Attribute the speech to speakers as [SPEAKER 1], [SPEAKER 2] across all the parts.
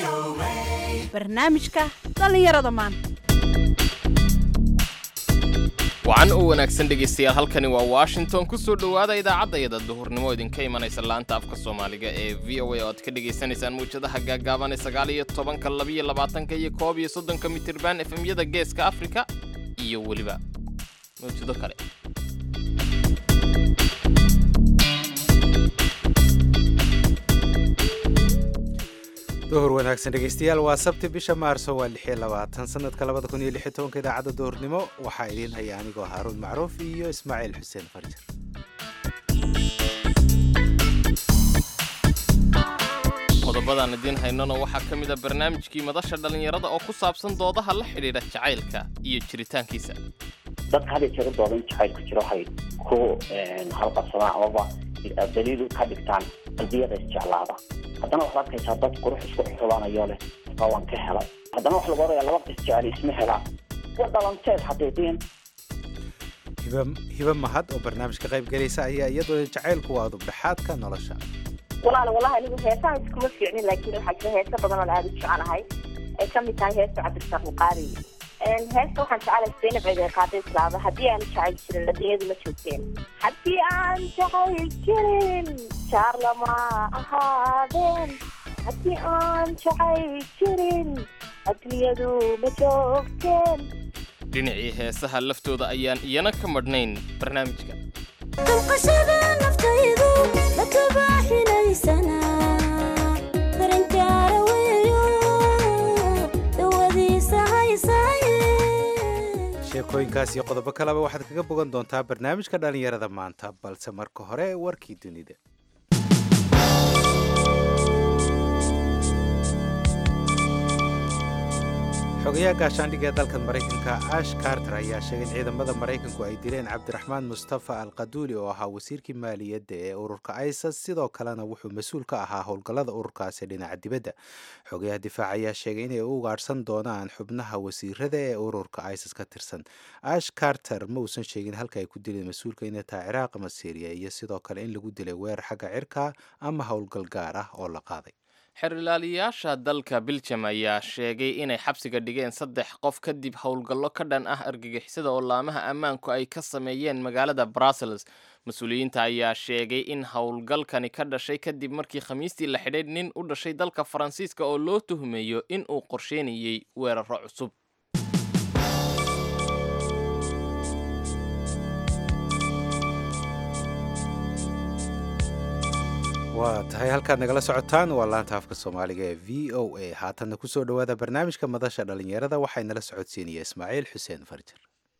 [SPEAKER 1] barnaamijka dhallinyarada maanta
[SPEAKER 2] wacan u wanaagsan dhegaystayaal halkani waa washington ku soo dhowaada idaacadayada duhurnimo idinka imanaysa laanta afka soomaaliga ee v o a oo aad ka dhagaysanaysaan muwjadaha gaagaaban ee sagaal iyo tobanka labiyo labaatanka iyo koob iyo soddonka mitirban efemyada geeska afrika iyo weliba mawjado kale
[SPEAKER 3] duhur wanaagsan dhegaystayaal waa sabti bisha maarso waa lix iyo labaatan sanadka labada kun iyo lix iyo tobanka idaacadda duhurnimo waxaa idiin haya anigoo haaruun macruuf iyo ismaaciil xuseen farjir
[SPEAKER 2] qodobadaan idiin haynona waxaa ka mid a barnaamijkii madasha dhallinyarada oo ku saabsan doodaha la xidhiidha jacaylka iyo jiritaankiisa
[SPEAKER 4] dadka had iyo jeer u doodan jacaylku jiro waxay ku halqabsadaan amaba daliil ka dhigtaan qalbiyada isjeclaada haddana waxaad arkaysaa dad qurux isku xulaanayo leh markaa waan ka helay haddana waxa lagu oraya laba qis jecel isma helaan wa dhalanteed xaqiiqiyan
[SPEAKER 3] hiba hiba mahad oo barnaamijka qayb gelaysa ayaa iyadoo jacaylku waa dubdhexaadka nolosha
[SPEAKER 5] walaal walahi anigu heesaha iskuma fiicnin laakiin waxaa jira heeso badan oo aada u jecelahay ay ka mid tahay heesta cabdirasaaq buqaari heesta waxaan jecelahay zaynab ciidee qaada islaada haddii aan jacayl jirin adduunyadu ma joogteen haddii aan jacayl jirin jaar lama ahaadeen haddii aan jacayl jirin adduunyadu ma joogteen
[SPEAKER 2] dhinacii heesaha laftooda ayaan iyana ka madhnayn barnaamijka
[SPEAKER 6] qalqashada naftaydu la kabaaxinaysana daranjaara weeyo dawadiisa haysaaye
[SPEAKER 3] sheekooyinkaas iyo qodobo kaleba waxaad kaga bogan doontaa barnaamijka dhallinyarada maanta balse marka hore warkii dunida xogayaha gaashaandhigga ee dalkan maraykanka ash carter ayaa sheegay in ciidamada maraykanku ay dileen cabdiraxmaan mustafa al qaduuli oo ahaa wasiirkii maaliyadda ee ururka isas sidoo kalena wuxuu mas-uul ka ahaa howlgallada ururkaasi dhinaca dibadda xogayaha difaac ayaa sheegay inay u ugaadhsan doonaan xubnaha wasiirada ee ururka isas ka tirsan ash carter ma uusan sheegin halka ay ku dileen mas-uulka inay tahay ciraaq ama syriya iyo sidoo kale in lagu dilay weerar xagga cirka ama howlgal gaar ah oo la qaaday
[SPEAKER 2] xeerilaaliyaasha dalka biljam ayaa sheegay inay xabsiga dhigeen saddex qof kadib howlgallo ka dhan ah argagixisada oo laamaha ammaanku ay ka sameeyeen magaalada brussels mas-uuliyiinta ayaa sheegay in howlgalkani ka dhashay kadib markii khamiistii la xidhay nin u dhashay dalka faransiiska oo loo tuhmeeyo in uu qorsheynayay weeraro cusub
[SPEAKER 3] waa tahay halkaad nagala socotaan waa laanta afka soomaaliga ee v o a haatanna kusoo dhowaada barnaamijka madasha dhallinyarada waxay nala socodsiinaya ismaaciil xuseen farjir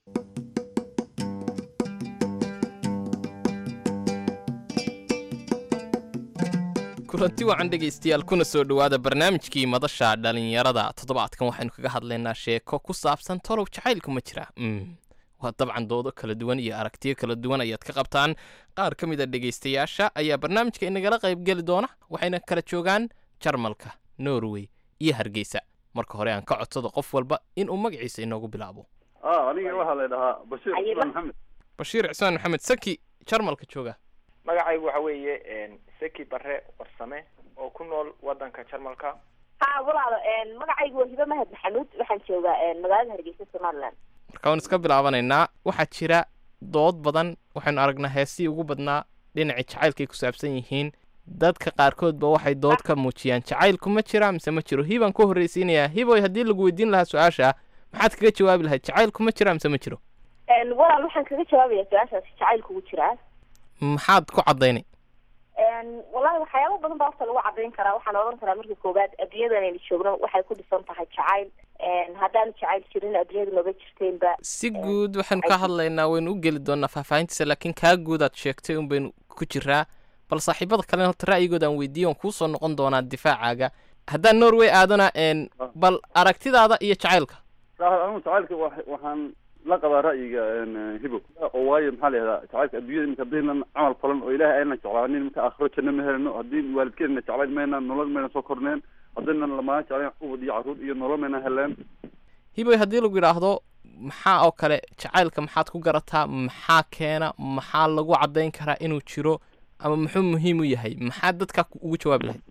[SPEAKER 2] kulanti wacan dhegaystayaal kuna soo dhowaada barnaamijkii madasha dhallinyarada toddobaadkan waxaynu kaga hadlaynaa sheeko ku saabsan tolow jacaylku ma jira waa dabcan doodo kala duwan iyo aragtiyo kala duwan ayaad ka qabtaan qaar ka mid a dhegaystayaasha ayaa barnaamijka inagala qaybgeli doona waxayna kala joogaan jarmalka norway iyo hargeysa marka hore aan ka codsado qof walba inuu magaciisa inoogu bilaabo
[SPEAKER 7] aniga waxaa la dhahaa bashiir cusmaan maxamed
[SPEAKER 2] bashiir cismaan maxamed saki jarmalka jooga
[SPEAKER 8] magacaygu waxa weeye seki bare warsame oo ku nool wadanka jarmalka
[SPEAKER 5] ha walaalo magacaygu waa hiba mahad maxamuud waxaan joogaa magaalada hargeysa somaliland
[SPEAKER 2] marka waan iska bilaabanaynaa waxaa jira dood badan waxaynu aragnaa heesii ugu badnaa dhinacii jacaylkaay ku saabsan yihiin dadka qaarkoodba waxay dood ka muujiyaan jacaylku ma jira mise ma jiro hibaan ku horreysiinayaa hiboy haddii lagu weydiin lahaa su-aasha maxaad kaga jawaabi lahayd jacaylku ma jira mise ma jiro
[SPEAKER 5] walaal waxaan kaga jawaabayaa su-aashaasi jacaylku ugu jiraa
[SPEAKER 2] maxaad ku caddaynay
[SPEAKER 5] wallahi waxyaaba badan baa horta lagu cadayn karaa waxaan odhan karaa marka koowaad adduunyadan aynu joogno waxay ku dhisan tahay jacayl haddaanu jacayl jirin adduunyadu maba jirteenba
[SPEAKER 2] si guud waxaynu ka hadlaynaa waynu u geli doonaa faahfaahintiisa laakiin kaa guud aad sheegtay un baynu ku jiraa bal saaxiibada kalena horta ra'yigooda aan weydiiyo on kuusoo noqon doonaa difaacaaga haddaan norway aadana bal aragtidaada iyo jacaylka
[SPEAKER 7] anigu jacaylka waxaan la qabaa ra'yiga hibo oo waayo maxaa la yihahdaa jacaylka adduunyada imika haddaynan camal falan oo ilaahay aynan jeclaanin imika aakhiro janno ma helno haddii waalidkeenna jeclayn mayna nolol mayna soo korneen haddaynan lamaana jeclayn ubad iyo carruur iyo nolol mayna heleen
[SPEAKER 2] hiboy haddii lagu yidhaahdo maxaa oo kale jacaylka maxaad ku garataa maxaa keena maxaa lagu caddayn karaa inuu jiro ama muxuu muhiim u yahay maxaa dadka ugu jawaabi lahayd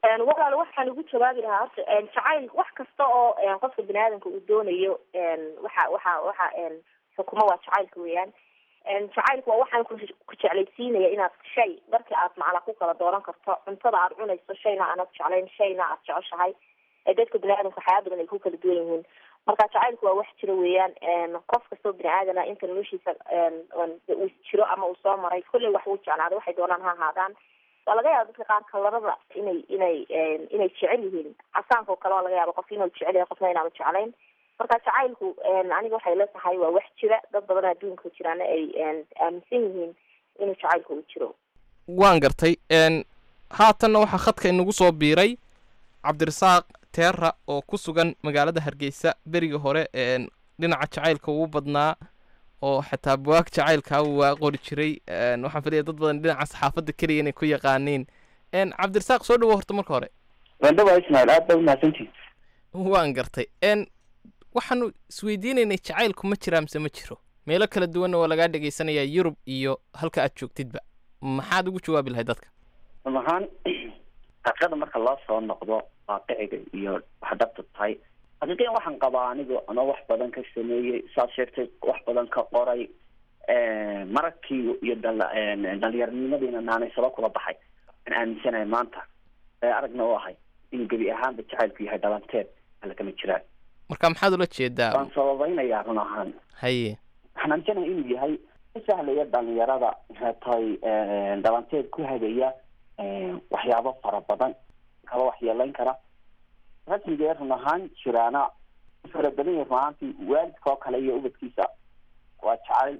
[SPEAKER 5] walaal waxaan ugu jawaabi lahaa horta jacayl wax kasta oo qofka bini aadamka uu doonayo waxa waxa waxa xukumo waa jacaylka weeyaan jacaylku waa waxaan ku ku jeclaysiinaya inaad shay markii aad macala ku kala dooran karto cuntada aad cunayso shayna aanad jeclayn shayna aad jeceshahay ee dadka bini aadamka waxyaaba badan ay ku kala duwan yihiin marka jacaylku waa wax jiro weeyaan qof kastoo bini aadana inta noloshiisa uu jiro ama uu soo maray kolley wax uu jeclaada waxay doonaan ha ahaadaan waa laga yaaba dadka qaar kalarada inay inay inay jecel yihiin casaanka oo kale waa laga yaaba qof inuu jecel yahay qofna inaanu jeclayn marka jacaylku aniga waxay la tahay waa wax jira dad badan adduunka jiraana ay aaminsan yihiin inuu jacaylku uu jiro
[SPEAKER 2] waan gartay n haatanna waxaa khadka inagu soo biiray cabdirasaaq teera oo ku sugan magaalada hargeysa berigii hore n dhinaca jacaylka ugu badnaa oo xitaa buwaag jacaylka waa qori jiray n waxaan filaya dad badan dhinaca saxaafadda keliya inay ku yaqaaniin n cabdirasaaq soo dhawo horta marka hore
[SPEAKER 4] wandhawa ismail aad baa umahadsantihin
[SPEAKER 2] waan gartay n waxaanu isweydiinaynay jacaylku ma jiraa mise ma jiro meelo kala duwanna waa lagaa dhegaysanayaa yurub iyo halka aad joogtidba maxaad ugu jawaabi lahay dadka
[SPEAKER 4] run ahaan xaqiiqada marka loo soo noqdo waaqiciga iyo wax dhabta tahay xaqiiqiyan waxaan qabaa anigu ama wax badan ka sameeyey saad sheegtay wax badan ka qoray maragkii iyo dal dhalinyaronimadiina naanaysaba kula baxay aan aaminsanahay maanta ee aragna u ahay inuu gebi ahaanba jacaylku yahay dhalanteed alla kama jiraan
[SPEAKER 2] marka maxaad ula jeedaa
[SPEAKER 4] waan sababaynayaa run ahaan
[SPEAKER 2] haye
[SPEAKER 4] waxaan aaminsanahay inuu yahay ka sahlaya dhalinyarada hatay dhalanteed ku hagaya waxyaabo fara badan kaba waxyeelayn kara rasmigee run ahaan jiraana fara badan yahay run ahaantii waalidka oo kale iyo ubadkiisa waa jacayl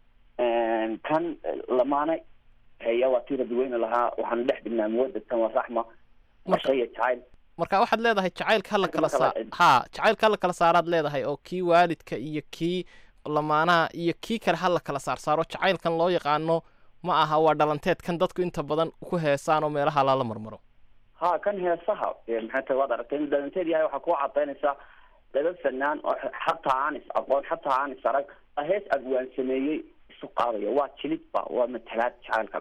[SPEAKER 4] kan lamaane heya waa tii rabiweyne lahaa waxaanu dhex dhignaa muwadatan wa raxma mashaya jacayl
[SPEAKER 2] marka waxaad leedahay jacaylka hala kala
[SPEAKER 4] Marka
[SPEAKER 2] saa
[SPEAKER 4] la-
[SPEAKER 2] ha jacaylka hala kala saaraad leedahay oo kii waalidka iyo kii lamaanaha iyo kii kale hala kala saar saaro jacaylkan loo yaqaano ma aha waa dhalanteed kan dadku inta badan ku heesaan oo meelaha lala marmaro
[SPEAKER 4] ha kan heesaha ee maxay tahay waad aragtay inuu dhalanteed yahay waxaa kuu cadaynaysaa daba fanaan oo xataa aan is aqoon xataa aan is arag baa hees abwaan sameeyey isu qaadaya waa jilidba waa matalaad jacaylka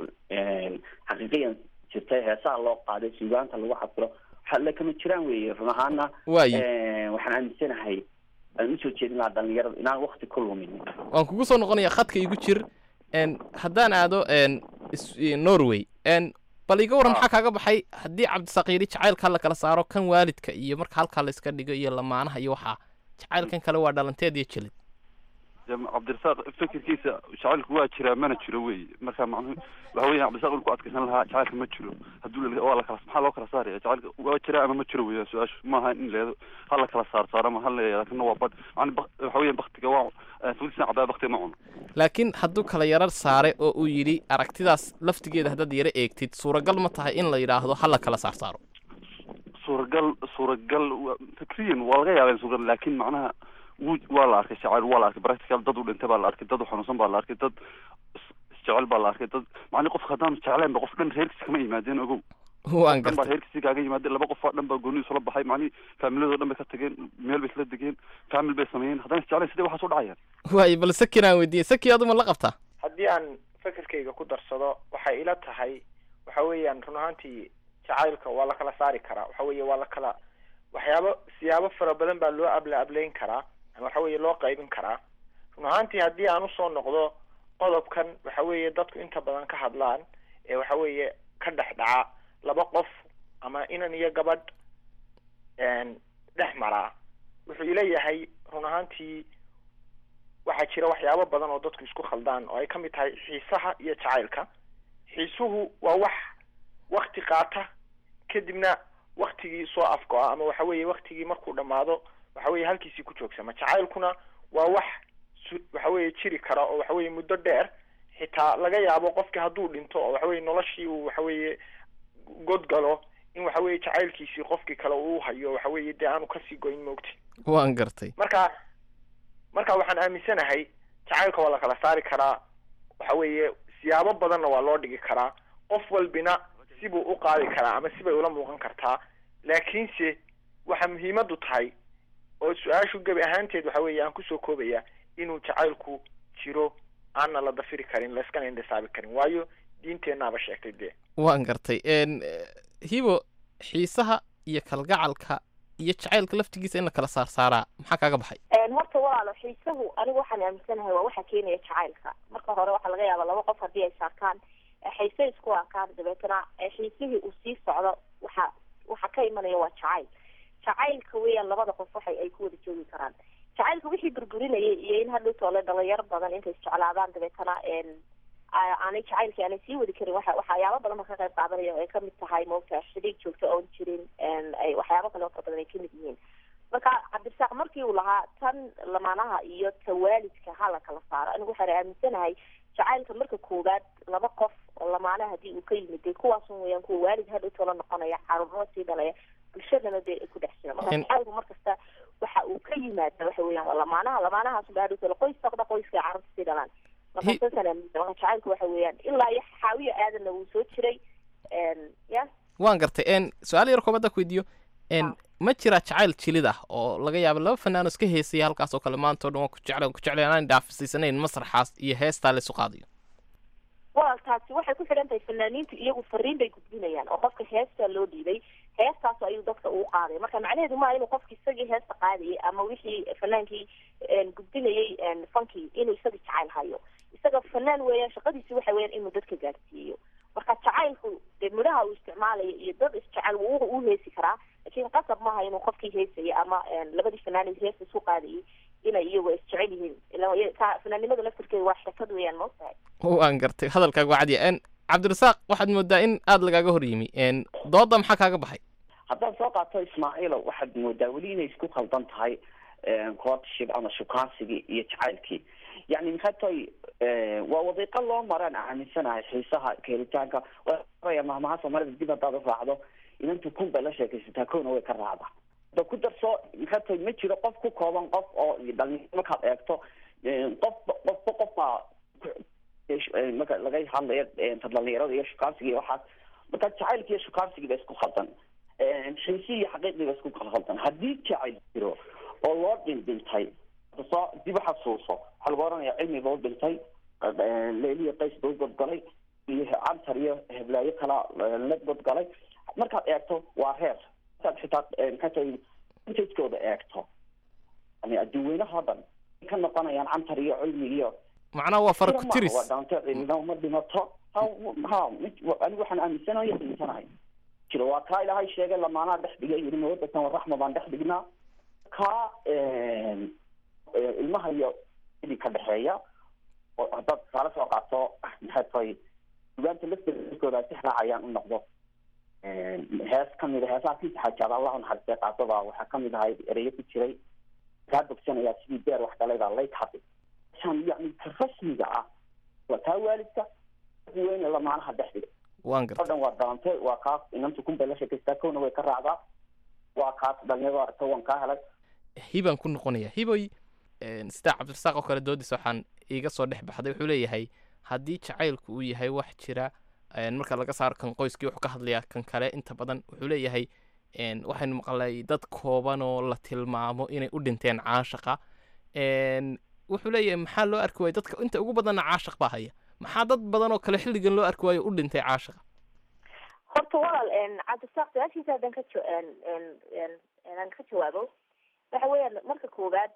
[SPEAKER 4] xaqiiqiyan jirtay heesaha loo qaaday suugaanta lagu xafiro waxa le kama jiraan weeye run ahaana
[SPEAKER 2] waaye
[SPEAKER 4] waxaan aaminsanahay aan usoo jeedin lahaa dhalinyarada inaan wakti ku lumin
[SPEAKER 2] waan kugu soo noqonaya khadka igu jir n haddaan aado n is- i- norway n bal iga warran maxaa kaaga baxay haddii cabdisaqiiri jacaylka la kala saaro kan waalidka iyo marka halkaa la iska dhigo iyo lamaanaha iyo waxaa jacaylkan kale waa dhalanteed iyo jelid
[SPEAKER 7] jam- cabdirasaaq fikirkiisa jacaylku waa jiraa mana jiro wey marka macnuhu waxa weya cabdirasaaq ul ku adkaysan lahaa jacaylka ma jiro hadduu la- waa la kala maxaa loo kala saaraya jacaylka waa jiraa ama ma jiro weya su-aashu maaha in leedo ha la kala saar saaro ama ha la kana waa bad yani bak- waxa weya baktiga waa fulisan cabaa baktiga ma cuno
[SPEAKER 2] laakiin hadduu kala yarar saaray oo uu yidhi aragtidaas laftigeeda haddaad yara eegtid suuragal ma tahay in la yidhaahdo ha la kala saar saaro
[SPEAKER 7] suuragal suuragal wa- fikriyan waa laga yaaba in suuragal laakin macnaha wuu waa la arkay jacayl waa la arkay practical dad u dhintay baa la arkay dad u xanuunsan baa la arkay dad is- isjecel baa la arkay dad macni qofka haddaan jeclayn ba qof dhan reerkiisa kama yimaadeen ogow
[SPEAKER 2] waan
[SPEAKER 7] dhan baa
[SPEAKER 2] gartay
[SPEAKER 7] reerkiisii kaaga yimaadeen laba qof oo dhan baa gooni isula baxay macni faamiladoo dhan bay ka tageen meel bay isla degeen faamil bay sameeyeen haddaan isjeclayn sidee waxaas u dhacayaan
[SPEAKER 2] waaye bal sakin aan weydiiyey saki aduma la qabtaa
[SPEAKER 8] haddii aan fekerkayga ku darsado waxay ila tahay waxa weeyaan run ahaantii jacaylka waa la kala saari karaa waxa weeye waa la kala waxyaabo siyaabo fara badan baa loo abla ablayn karaa ama waxa weeye loo qaybin karaa run ahaantii haddii aan usoo noqdo qodobkan waxa weeye dadku inta badan ka hadlaan ee waxa weeye ka dhex dhaca laba qof ama inan iyo gabadh een, dhex maraa wuxuu ila yahay run ahaantii waxaa jira waxyaabo badan oo dadku isku khaldaan oo ay ka mid tahay xiisaha iyo jacaylka xiisuhu waa wax wakti qaata kadibna waktigii soo afgo-a ama waxa weeye waktigii markuu dhammaado waxa weeye halkiisii ku joogsama jacaylkuna waa wax su- waxa weeye jiri kara oo waxa weeye muddo dheer xitaa laga yaabo qofki hadduu dhinto oo waxa weeye noloshii uu waxa weeye god galo in waxa weeye jacaylkiisii qofkii kale uu hayo waxa weeye dee aanu kasii goyn moogti
[SPEAKER 2] waan gartay
[SPEAKER 8] marka marka waxaan aaminsanahay jacaylka waa la kala saari karaa waxa weeye siyaabo badanna waa loo dhigi karaa qof walbina sibuu u qaadi karaa ama sibay ula muuqan kartaa laakiinse waxa muhiimadu tahay oo su-aashu gebi ahaanteed waxa weeye aan kusoo koobaya inuu jacaylku jiro aanna la dafiri karin layskana indhisaabi karin waayo diinteennaaba sheegtay dee
[SPEAKER 2] waan gartay n hibo xiisaha iyo kalgacalka iyo jacaylka laftigiisa in la kala saarsaaraa maxaa kaaga baxay
[SPEAKER 5] horta walaalo xiisuhu anigu waxaan aaminsanahay waa waxa keenaya jacaylka marka hore waxaa laga yaabaa laba qof haddii ay saarkaan xiise isku arkaan dabeetana xiisihii uu sii socdo waxa waxa ka imanaya waa jacayl jacaylka weeyaan labada qof waxay ay ku wada joogi karaan jacaylka wixii burburinayay iyo in hadhow toole dhalinyaro badan intay isjeclaadaan dabeetana aanay jacaylkii aanay sii wadi karin waxa waxyaabo badan ba ka qayb qaadanaya oo ay kamid tahay moogta xidhiig joogto oon jirin ay waxyaabo kale oo fara badan ay kamid yihiin marka cabdirasaaq markii uu lahaa tan lamaanaha iyo ta waalidka ha la kala saaro anigu waxaan aaminsanahay jacaylka marka koowaad laba qof oo lamaanaha haddii uu ka yimid dee kuwaasun weeyaan kuwa waalid hadhow toola noqonaya caruurnimo sii dhalaya bulshadana dee ay ku dhex jira marka jacaylku markasta waxa uu ka yimaada waxa weeyaan waa lamaanaha lamaanahaas ba hadhow toola qoys saqda qoyska carruurta sii dhalaan marka saasaan aaminsan marka jacaylku waxa weeyaan ilaa iyo xaawiya aadanna wuu soo jiray ya
[SPEAKER 2] waan gartay n su-aal yar koobadda ku weydiiyo n ma jiraa jacayl jilid ah oo laga yaabo laba fanaano iska heesaya halkaas oo kale maanta o dhan waan ku jecla ku jeclay anaan dhaafisiisanayn masraxaas iyo heestaa laysu qaadayo
[SPEAKER 5] walaal taasi waxay ku xidhan tahay fanaaniintu iyagu fariin bay gudbinayaan oo qofka heestaa loo dhiibay heestaas ayuu dadka ugu qaaday marka macnaheedu maa inuu qofki isagii heesta qaadayay ama wixii fanaankii gudbinayay fankii inuu isagii jacayl hayo isaga fanaan weeyaan shaqadiisi waxa weeyaan inuu dadka gaadhsiiyo marka jacaylku dee midhaha uu isticmaalayo iyo dad isjecel wuu u heesi karaa laakiin qasab maaha inuu qofkii heesaya ama labadii fanaan heesta isku qaadayay inay iyagu isjecel yihiin ila fanaannimada laftirkeeda waa xirfad weeyaan maogtahay
[SPEAKER 2] waan gartay hadalkaaga waa cadiya n cabdirasaaq waxaad moodaa in aada lagaaga hor yimi n dooda maxaa kaaga baxay
[SPEAKER 4] haddaad soo qaato ismaaciilo waxaad moodaa weli inay isku khaldan tahay courtship ama shukaansigii iyo jacaylkii yani maxay tahay waa wadiiqo loo maraan aaminsanahay xiisaha keelitaanka waa mahmaha soomaalida dib haddaad u raacdo inantu kun bay la sheekaysataa kowna way ka raacdaa da ku darso maxay tahay ma jiro qof ku kooban qof oo dhalinyaro markaad eegto qof qofba qof baa marka laga hadlayo dhalinyarada iyo shukaansiga iyo waxaas marka jacaylki iyo shukaansigii ba isku khaldan xiisi iyo xaqiiqdii ba isku khaldan haddii jacayl jiro oo loo dhindhintay soo dib uxasuuso waxaa lagu oranaya cilmi ba u dhintay leeliya qays ba u godgalay iyo cantar iyo heblaayo kala la godgalay markaad eegto waa reer markaad xitaa maxay tahay intagooda eegto yani adduunweynaha o dhan ka noqonayaan cantar iyo cilmi iyo
[SPEAKER 2] macnaha waa fara ku tiris
[SPEAKER 4] waa dhaanto cilmina ma dhimato ha ha anigu waxaan aaminsanahay aaminsanahay jiro waa kaa ilaahay sheegay lamaanaha dhex dhigay yiri mawadatan waraxma baan dhex dhignaa kaa ilmaha iyo idin ka dhexeeya oo haddaad tusaale soo qaato maxay tahay sugaanta laftirkooda ay si raacayaan u noqdo hees kamid a heesaha kiisa xajaada allahu naxariistay qaasada waxaa kamid ahay ereyo ku jiray kaa bogsanayaa sidii beer wax dhalayda lay tabi shan yani ka rasmiga ah waa taa waalidka weyne lamaanaha dhex dhiga
[SPEAKER 2] waan
[SPEAKER 4] o
[SPEAKER 2] gartay
[SPEAKER 4] dhan waa daante waa kaas inantu kun bay la sheekaystaa kowna way ka raacdaa waa kaas dhalinyaro aragta waan kaa helay
[SPEAKER 2] hibaan ku noqonaya hiboy sida cabdirasaaq oo kale doodiisa waxaan iiga soo dhex baxday wuxuu leeyahay haddii jacaylku uu yahay wax jira een, marka laga saaro kan qoyskii wuxuu ka hadlayaa kan kale inta badan wuxuu leeyahay een, waxaynu maqlay dad kooban oo la tilmaamo inay u dhinteen caashaqa een, wuxuu leeyahay maxaa loo arki waaya dadka inta ugu badanna caashaq baa haya maxaa dad badan oo kale xilligan loo arki waayo u dhintay caashaqa
[SPEAKER 5] horta walaal cabdisaaq su-aashiisa haddaan ka jo- en- en- en- aan ka jawaabo waxa weeyaan marka koowaad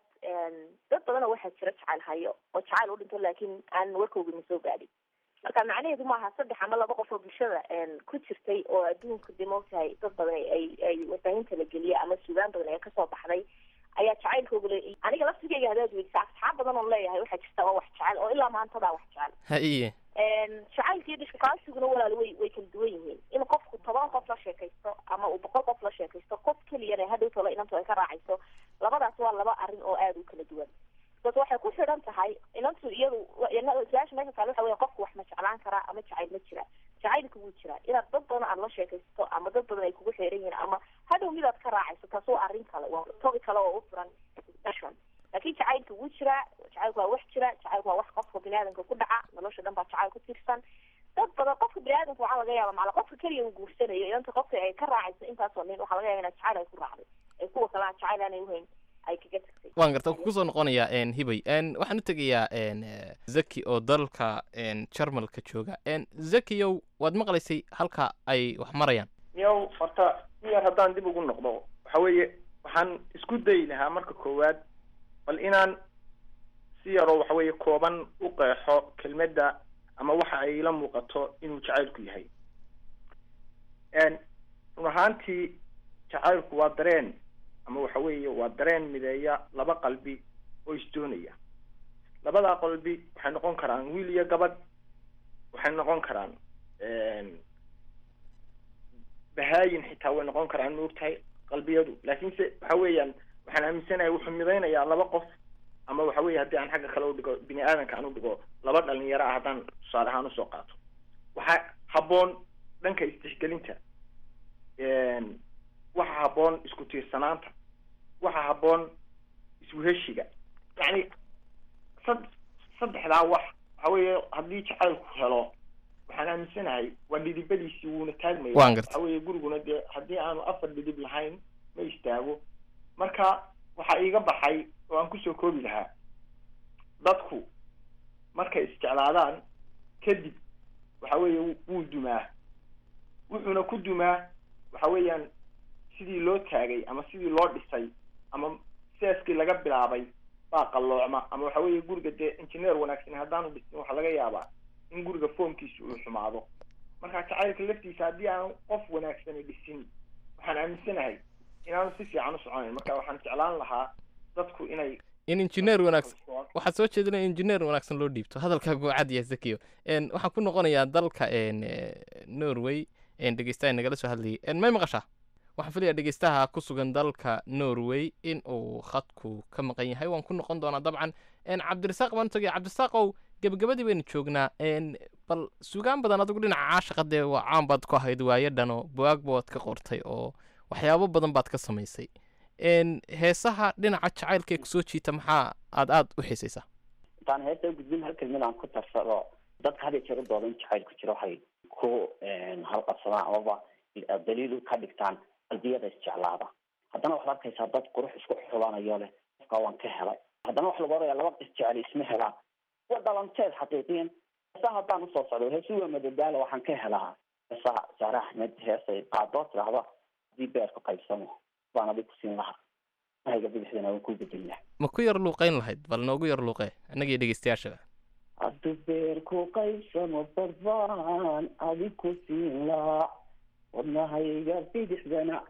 [SPEAKER 5] dad badan oo waxaa jira jacayl hayo oo jacayl u dhinto laakiin aan warkoogana soo gaadhin marka macnaheedu maaha saddex ama laba qof oo bulshada ku jirtay oo adduunka de maogtahay dad badan ay ay warbaahinta la geliya ama sugaan badan ee kasoo baxday ayaa jacaylkooga le aniga laftigeyga hadaad weydiisa asxaab badan oo leeyahay waxaa jirta oo wax jecel oo ilaa maantadaa wax jecel
[SPEAKER 2] haye
[SPEAKER 5] jacaylka iyo dhishkukaasiguna walaal way way kala duwan yihiin in qofku toban qof la sheekaysto ama uu boqol qof la sheekaysto qof keliyana hadhow tola inantu ay ka raacayso labadaas waa laba arrin oo aada u kala duwan bas waxay ku xidhan tahay inantu iyadu su-aasha meesha taale waxa weya qofku wax ma jeclaan karaa ama jacayl ma jira jacaylka wuu jiraa inaad dad badan aad la sheekaysto ama dad badan ay kugu xeeran yihiin ama hadhow midaad ka raacayso taas waa arrin kale waa tobi kale oo u furan discussion laakiin jacaylka wuu jiraa jacaylku waa wax jira jacaylku waa wax qofka biniaadamka ku dhaca nolosha dhan baa jacayl ku tiirsan dad badan qofka biniaadamka waxaa laga yaaba macala qofka keliya uu guursanayo inanta qofka ay ka raacayso intaasoo nin waxaa laga yaaba inaa jacayl ay ku raacday ay kuwa kale aan jacayl aanay uhayn ay kaga tagtay
[SPEAKER 2] waan garta kusoo noqonayaa een, hibay een, waxaan u tegayaa een, eh, zaki oo dalka een, jarmalka jooga een, zakiyow waad maqlaysay halka ay wax marayaan
[SPEAKER 8] yow horta in yar haddaan dib ugu noqdo waxa weeye waxaan isku dayi lahaa marka koowaad bal inaan si yaroo waxa weeye kooban u qeexo kelmadda ama waxa ay ila muuqato inuu jacaylku yahay run ahaantii jacaylku waa dareen ama waxa weeye waa dareen mideeya laba qalbi oo isdoonaya labadaa qalbi waxay noqon karaan wiil iyo gabadh waxay noqon karaan bahaayin xitaa way noqon karaan maogtahay qalbiyadu laakiinse waxa weeyaan waxaan aaminsanahay wuxuu midaynayaa laba qof ama waxa weeye haddii aan xagga kale udhigo bini aadanka aan udhigo laba dhalinyaro ah haddaan tusaale ahaan usoo qaato waxaa habboon dhanka istixgelinta waxa habboon isku tiirsanaanta waxa habboon isweheshiga yacni sad saddexdaa wax waxa weeye haddii jacaylku helo waxaan aaminsanahay waa dhidibadiisii wuuna taagmaya
[SPEAKER 2] Waan gartay.
[SPEAKER 8] waxa weeye guriguna dee haddii aanu afar dhidib lahayn ma istaago marka waxaa iiga baxay oo aan kusoo koobi lahaa dadku markay isjeclaadaan kadib waxa weeye wuu- wuu dumaa wuxuuna ku dumaa waxa weeyaan sidii loo taagay ama sidii loo dhisay ama seeskii laga bilaabay baa qalloocma ama waxa weeye guriga dee engineer wanaagsan haddaanu dhisin waxaa laga yaabaa in guriga foomkiisa uu xumaado marka jacaylka laftiisa haddii aan qof wanaagsani dhisin waxaan aaminsanahay inaanu si fiican u soconayn marka waxaan jeclaan lahaa dadku inay
[SPEAKER 2] in injineer wanaagsan waxaad soo jeedinaya injineer wanaagsan loo dhiibto hadalkaagu waa cad yahay zakiyo n waxaan ku noqonayaa dalka n norway n dhegeystaha nagala soo hadlayay n may maqashaa waxaan filayaa dhegeystaha ku sugan dalka norway in uu khadku ka maqan yahay waan ku noqon doonaa dabcan n cabdirasaaq baan u tagay cabdirasaaqow gebagabadii baynu joognaa n bal sugaan badan adigu dhinaca caashaqa dee waa caan baad ku ahayd waayo dhano buwaagba waad ka qortay oo waxyaabo badan baad ka samaysay n heesaha dhinaca jacaylka ee kusoo jiita maxaa aad aad u xiisaysaa
[SPEAKER 4] intaan heesta gudbin hal kelmad aan ku tarsado dadka had iyo jeer u dooda in jacaylku jiro waxay ku halqabsadaan amaba daliil ka dhigtaan qalbiyada isjeclaada haddana waxaad arkaysaa dad qurux isku xulanayo leh qofka waan ka helay haddana waxa lagu oraya laba isjecel isma helaan waa dhalanteed xaqiiqiyan heesaha haddaan usoo socdo heesi waa madadaala waxaan ka helaa heesaha saare axmed heesay qaadoo tidhaahda haddii beerku qaybsamo baan adig kusiin lahaa mahayga bidixdana waan ku bedelina
[SPEAKER 2] ma ku yar luuqayn lahayd bal noogu yar luuqee annagii dhegeystayaashaba
[SPEAKER 4] hadduu beerku qaybsamo barbaan adig ku siin lahaa wadnahayga bidixdana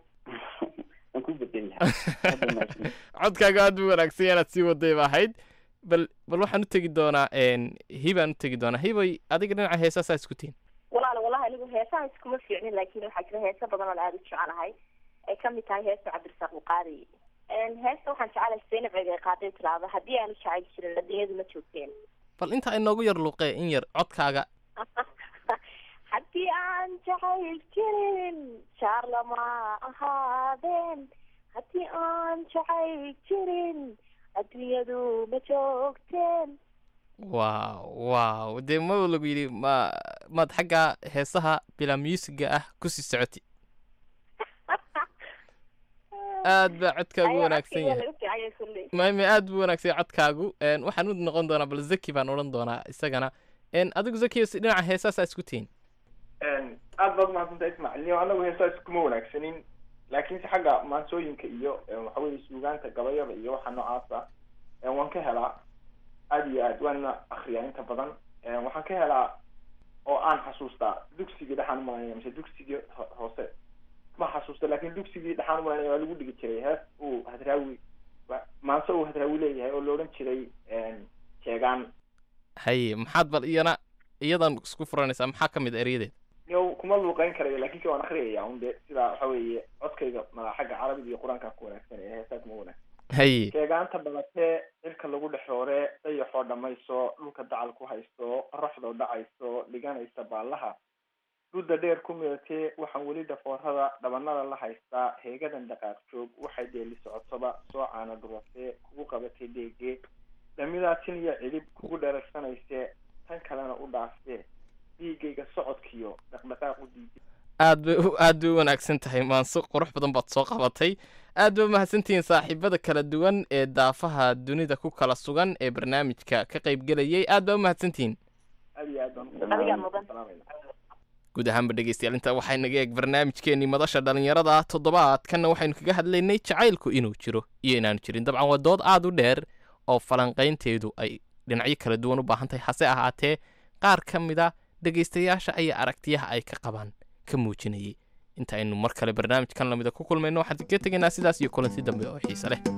[SPEAKER 4] waan ku bedeli lahaa
[SPEAKER 2] codkaaga aad buu wanaagsan yahay inaad sii waday ba ahayd bal bal waxaan u tegi doonaa n hibaan u tegi doonaa hibay adiga dhinaca heesaasaa isku tihin
[SPEAKER 5] walaal walahi anigu heesaha iskuma fiicnin laakiin waxaa jira heesa badan oo aada u jecelahay ay kamid tahay heesta cabdirasaaq buqaari heesta waxaan jecelahay zaynab cege qaaday tiraahdo haddii aanu jecel jirin adduunyadu ma joogteen
[SPEAKER 2] bal inta ay noogu yar luuqee in yar codkaaga
[SPEAKER 5] haddii aan jacayl jirin jaar lama ahaadeen haddii aan jacayl jirin adduunyadu ma joogteen
[SPEAKER 2] waaw waaw dee ma lagu yidhi ma maad xagga heesaha bilaa musiga ah kusii socoti aad baa codkaagu
[SPEAKER 5] Ayaa
[SPEAKER 2] wanaagsan
[SPEAKER 5] codkayga
[SPEAKER 2] yahay
[SPEAKER 5] laga fiican yahay kulley
[SPEAKER 2] maame aad buu wanaagsan yahay codkaagu n waxaan u noqon doonaa bal zaki baan odhan doonaa isagana n adigu zaki si dhinaca heesaasaa isku tihin
[SPEAKER 8] aad baad umahadsantahay ismaaciil niyo anagu heesaa iskuma wanaagsanin laakiinse xagga maansooyinka iyo waxa weye suugaanta gabayada iyo waxa noocaas ah waan ka helaa aad iyo aad waana akriyaa inta badan waxaan ka helaa oo aan xasuustaa dugsigii dhexaan umalanaya mise dugsigii ho- hoose ma xasuusta laakin dugsigii dhexaan umalanaya waa lagu dhigi jiray hees uu hadraawi wa- maanse uu hadraawi leeyahay oo la odhan jiray jeegaan
[SPEAKER 2] haye maxaad bal iyana iyadan isku furanaysaa maxaa ka mid a eryadeed
[SPEAKER 8] yow kuma luuqeyn karayo laakiin se waan akriyaya un de sidaa waxa weeye codkayga ma xagga carabiga iyo qur-aanka ku wanaagsan ee heesaa kuma wanaagsan
[SPEAKER 2] haye
[SPEAKER 8] sheegaanta badatee cirka lagu dhexoore dayaxoo dhammayso dhulka dacal ku haysto qoraxdoo dhacayso dhiganaysa baallaha dhudda dheer ku midatee waxaan weli dhafoorada dhabanada la haystaa heegadan dhaqaaq joog waxay deeli socotoba soo caana dhuratee kugu qabatay dheegee dhamidaa tin iyo cidhib kugu dheregsanayse tan kalena u dhaaftee dhiigayga socodkiyo dhaqdhaqaaq u diiday
[SPEAKER 2] aad bay u aad bay u wanaagsan tahay maanso qurux badan baad soo qabatay aad bay umahadsantihiin saaxiibada kala duwan ee daafaha dunida ku kala sugan ee barnaamijka ka qayb gelayay aad baa umahadsantihiin
[SPEAKER 8] aad iyo aad baan
[SPEAKER 5] Adigaa mudan.
[SPEAKER 8] salaamaya
[SPEAKER 2] guud ahaanba dhegeystayaal inta waxay naga eeg barnaamijkeenii madasha dhallinyarada toddobaadkanna waxaynu kaga hadlaynay jacaylku inuu jiro iyo inaanu jirin dabcan waa dood aad u dheer oo falanqaynteedu ay dhinacyo kala duwan u baahan tahay hase ahaatee qaar ka mid a dhegaystayaasha ayaa aragtiyaha ay ka qabaan ka muujinayay inta aynu mar kale barnaamijkan lamida ku kulmayno waxaan kaga tegaynaa sidaas iyo kulanti dambe oo xiise leh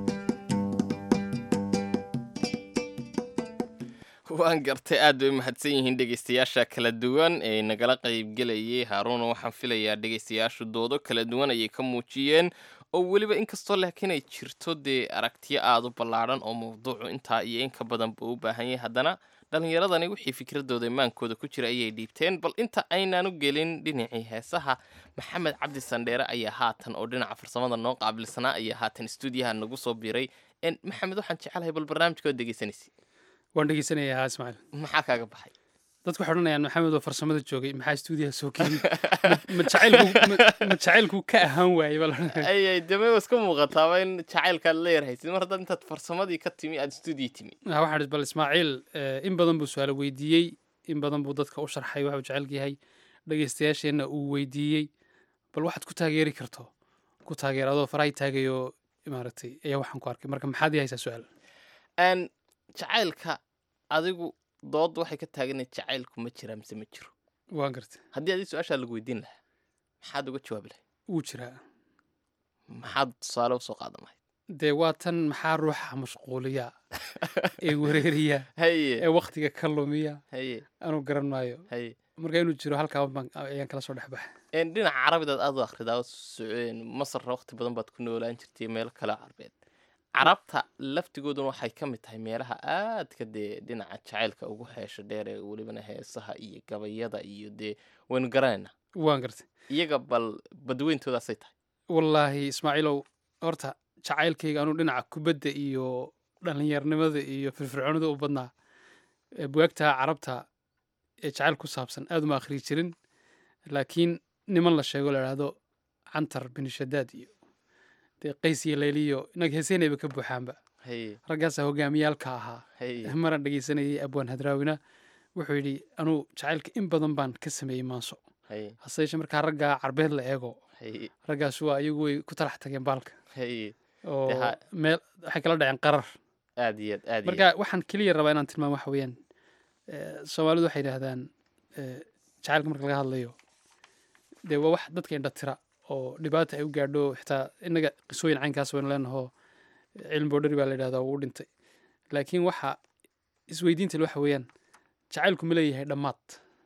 [SPEAKER 2] waan gartay aad bay u mahadsan yihiin dhegaystayaasha kala duwan ee nagala qaybgelayay haaruuna waxaan filayaa dhegaystayaashu doodo kala duwan ayay ka muujiyeen oo weliba inkastoo laakiin ay jirto dee aragtiyo aada u ballaadhan oo mawduucu intaa iyo in ka badan buu u baahan yahay haddana dhallinyaradani wixii fikradooda imaankooda ku jira ayay dhiibteen bal inta aynaanu gelin dhinacii heesaha maxamed cabdi sandheere ayaa haatan oo dhinaca farsamada noo qaabilsanaa ayaa haatan stuudiyaha nagu soo biiray En, maxamed waxaan jecelahay bal barnaamijkood dhegeysanaysa
[SPEAKER 9] waan dhegeysanayaa haa ismaaciil
[SPEAKER 2] maxaa kaaga baxay
[SPEAKER 9] dadku waxay odhanayaan maxamed oo farsamada joogay maxaa stuudiyaha soo keenay ma jacaylku ma- ma jacaylku ka ahaan waayey baa la odhanaya.
[SPEAKER 2] ayay deme iska muuqataaba in jacaylkaad la yarhaysid mar haddaad intaad farsamadii ka timi aad stuudiyo timi
[SPEAKER 9] Ah, waxaan idhi bal ismaaciil eh, in badan buu su-aalo weydiiyey in badan buu dadka u sharxay waxuu jecelka yahay dhegeystayaasheenna uu weydiiyey bal waxaad ku taageeri karto ku taageer adoo farahay taagayoo maaragtay ayaa waxaan ku arkay marka maxaad ii haysaa su-aal
[SPEAKER 2] n jacaylka adigu dood waxay ka taaganay jacaylku ma jira mise ma jiro
[SPEAKER 9] waan gartay
[SPEAKER 2] haddii adii su-aashaa lagu weydiin lahaa maxaad uga jawaabi lahayd
[SPEAKER 9] wuu jiraa
[SPEAKER 2] maxaad tusaale usoo qaadan lahayd
[SPEAKER 9] dee waa tan maxaa ruuxa mashquuliya ee wareeriya
[SPEAKER 2] haye
[SPEAKER 9] ee waktiga ka lumiya
[SPEAKER 2] haye
[SPEAKER 9] anuu garan maayo
[SPEAKER 2] haye
[SPEAKER 9] marka inuu jiro halkaa baan ayaan kala soo dhex baxay
[SPEAKER 2] En, dhinaca carabidaad aad u akhridaa oo soceen masarna waqti badan baad ku noolaan jirtay meelo kale carbeed carabta laftigooduna waxay ka mid tahay meelaha aadka dee dhinaca jacaylka ugu heesha dheer ee welibana heesaha iyo gabayada iyo dee waynu garanaynaa
[SPEAKER 9] waan gartay
[SPEAKER 2] iyaga bal badweyntoodaasay tahay
[SPEAKER 9] wallaahi ismaaciilow horta jacaylkayga anuu dhinaca kubadda iyo dhallinyarnimada iyo firfircoonida u badnaa ee buwaagta carabta ee jacayl ku saabsan aad uma akhriyi jirin laakiin niman la sheego la idhaahdo cantar bin shadaad iyo dee qays iyo layliyo inaga heeseynayba ka buuxaanba
[SPEAKER 2] haye
[SPEAKER 9] raggaasaa hogaamiyaalka ahaa
[SPEAKER 2] haye
[SPEAKER 9] maran dhegeysanayay abwaan hadraawina wuxuu yidhi anuu jacaylka in badan baan ka sameeyey maanso
[SPEAKER 2] haye
[SPEAKER 9] hase yeeshee markaa raggaa carbeed la eego
[SPEAKER 2] haye
[SPEAKER 9] raggaas waa iyagu way ku talax tageen baalka
[SPEAKER 2] haye
[SPEAKER 9] oo
[SPEAKER 2] ha-
[SPEAKER 9] meel waxay kala dhaceen qarar
[SPEAKER 2] aad iyo aad aad iyo
[SPEAKER 9] marka waxaan keliya rabaa inaan tilmaamo waxa weeyaan eh, soomaalidu waxay yidhaahdaan eh, jacaylka marka laga hadlayo dee waa wax dadka indha tira oo dhibaata ay u gaadho xitaa innaga qisooyin caynkaas waynu leenahoo cilmi boodhari baa la yidhahdaa wuu u dhintay laakiin waxa isweydiinta le waxa weeyaan jacaylku ma leeyahay dhammaad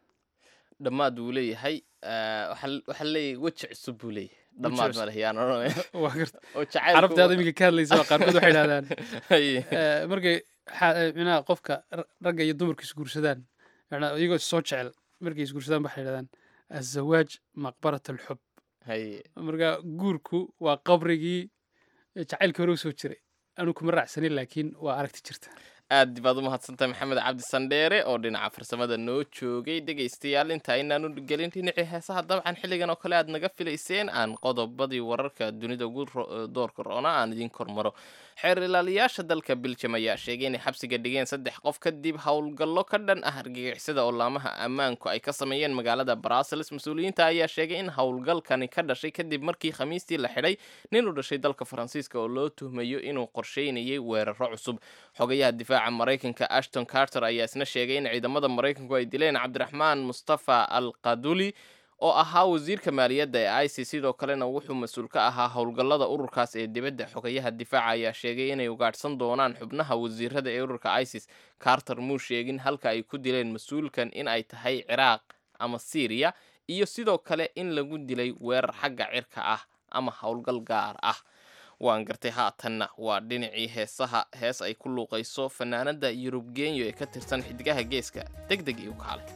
[SPEAKER 2] dhammaad buu leeyahay ah, waxaa waxaa leeyahay weji cusub buu leeyahay dhammaad
[SPEAKER 9] cusub.
[SPEAKER 2] ma leh yaan odhanaya
[SPEAKER 9] waa garta
[SPEAKER 2] oo jacaylku
[SPEAKER 9] carabta aad iminka ka hadlaysa waa qaarkood waxay yidhahdaan
[SPEAKER 2] haye
[SPEAKER 9] Eh, markay xa- eh, micnaha qofka ra- ragga iyo dumarka isguursadaan macnaa iyagoo soo jecel markay isguursadaan waxay yidhahdaan azawaaj maqbarat alxub
[SPEAKER 2] haye
[SPEAKER 9] marka guurku waa qabrigii jacaylkii hore usoo jiray anu kuma raacsanin laakiin waa aragti jirta
[SPEAKER 2] aad baad u mahadsantahay maxamed cabdi sandheere oo dhinaca farsamada noo joogay dhegaystayaal inta aynaanu gelin dhinacii heesaha dabcan xilligan oo kale aad naga filayseen aan qodobadii wararka dunida ugu ro- doorka roona aan idiin kormaro xeer ilaaliyaasha dalka biljam ayaa sheegay inay xabsiga dhigeen saddex qof kadib howlgallo ka dhan ah argagixisada oo laamaha ammaanku ay ka sameeyeen magaalada brussels mas-uuliyiinta ayaa sheegay in howlgalkani ka dhashay kadib markii khamiistii la xidhay nin u dhashay dalka faransiiska oo loo tuhmayo inuu qorsheynayay weeraro cusub xogayaha difaaca maraykanka ashton carter ayaa isna sheegay in ciidamada maraykanku ay dileen cabdiraxmaan mustafa al qaduli oo ahaa wasiirka maaliyadda ee ic sidoo kalena wuxuu mas-uul ka ahaa howlgallada ururkaas ee dibadda xogayaha difaaca ayaa sheegay inay ugaadhsan doonaan xubnaha wasiirada ee ururka isis carter muu sheegin halka ay ku dileen mas-uulkan in ay tahay ciraaq ama syriya iyo sidoo kale in lagu dilay weerar xagga cirka ah ama howlgal gaar ah waan gartay haatanna waa dhinacii heesaha hees ay ku luuqayso fanaanada yurub genyo ee ka tirsan xidigaha geeska deg deg iyo kaalay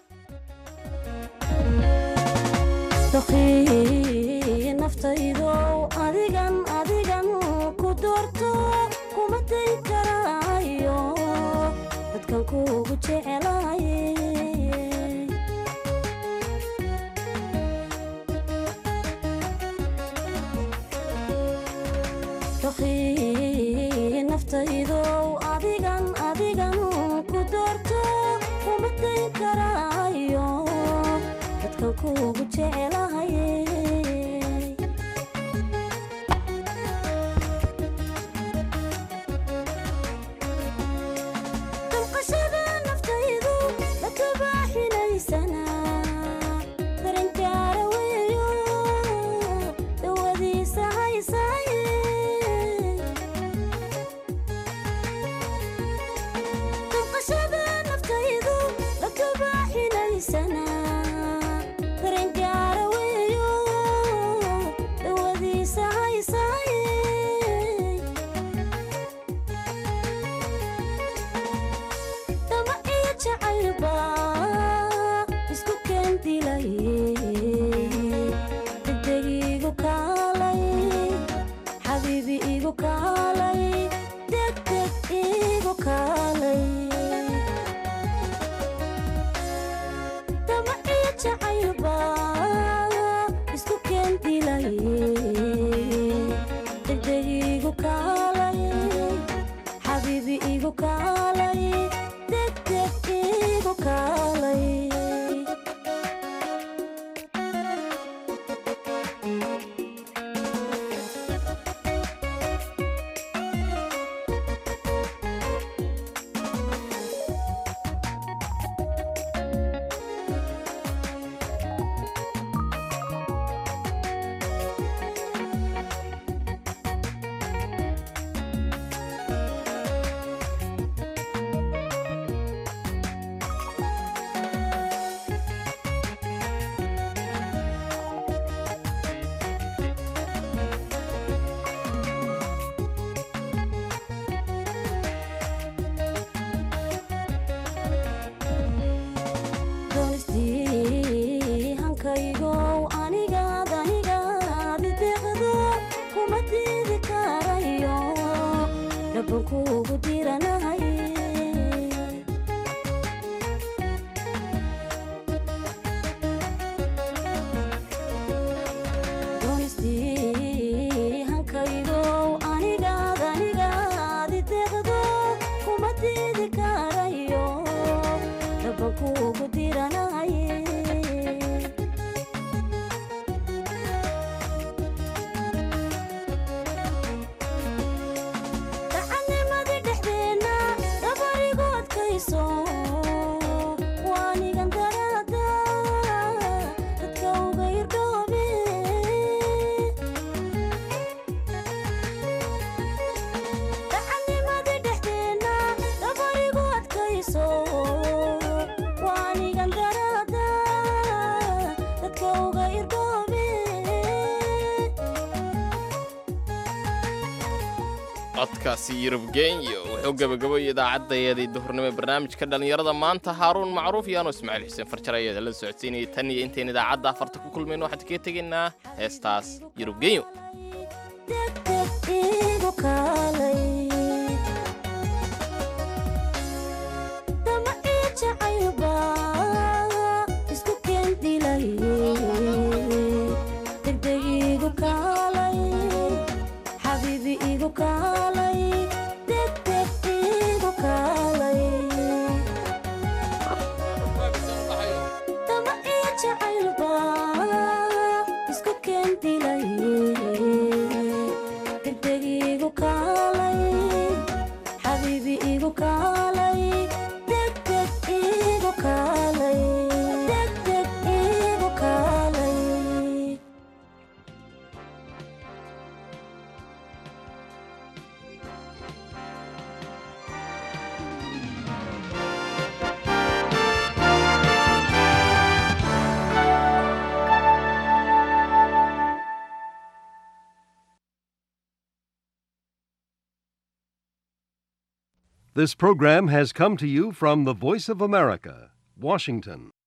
[SPEAKER 6] doqii naftaydow adigan adigan ku doorto kuma day karaayo dadkan kuugu jecelaye doqii naftaydow adigan adigan ku doorto kuma day karaayo dadkan kuugu jecelahay damqashada naftaydu la kabaaxinaysana daranjaara weeyo dawadiisa haysaaye damqashada naftaydu la kabaaxinaysana daranjaara weeyo dawadiisa haysaaye dama iyo jacaylba isku keendilay degdeg igu kaalay xabiibi igu kaalay degdeg igu kaalay dama iyo jacaylba isku keendilay degdeg igu kaalay xabiibi igu kaalay degdeg igu kaalay doonistii hankaygow anigaad anigaad ideeqdo kuma diidi karayo dhaban kuugu diranahay doonistii hankaygow anigaad anigaad ideeqdo kuma diidi karayo dhaban kuugu diranahay dacannimadii dhexdeenna dabarigu adkayso waanigan daraada dadka uga irdhoobe dacannimadii dhexdeenna dabarigu adkayso waanigan daraada dadka uga irdhoobe
[SPEAKER 2] codkaasi yurub genyo wuxuu gebagaboyay idaacaddaeedii duhurnimo ee barnaamijka dhallinyarada maanta haaruun macruuf iyo anuu ismaaciil xuseen farjar ayaada la socodsiinayay tan iyo intayn idaacadda afarta ku kulmayno waxaan kaga tegaynaa heestaas yurub genyo
[SPEAKER 6] degdeg igu kaalay dama iyo jacaylba isku keendilay degdeg igu kaalay xabiibi igu kaalay degdeg igu kaalay dama iyo jacaylba isku keendilay degdeg igu kaalay xabiibi igu kaalay degdeg igu kaalay degdeg igu kaalay
[SPEAKER 10] This program has come to you from the Voice of America, Washington.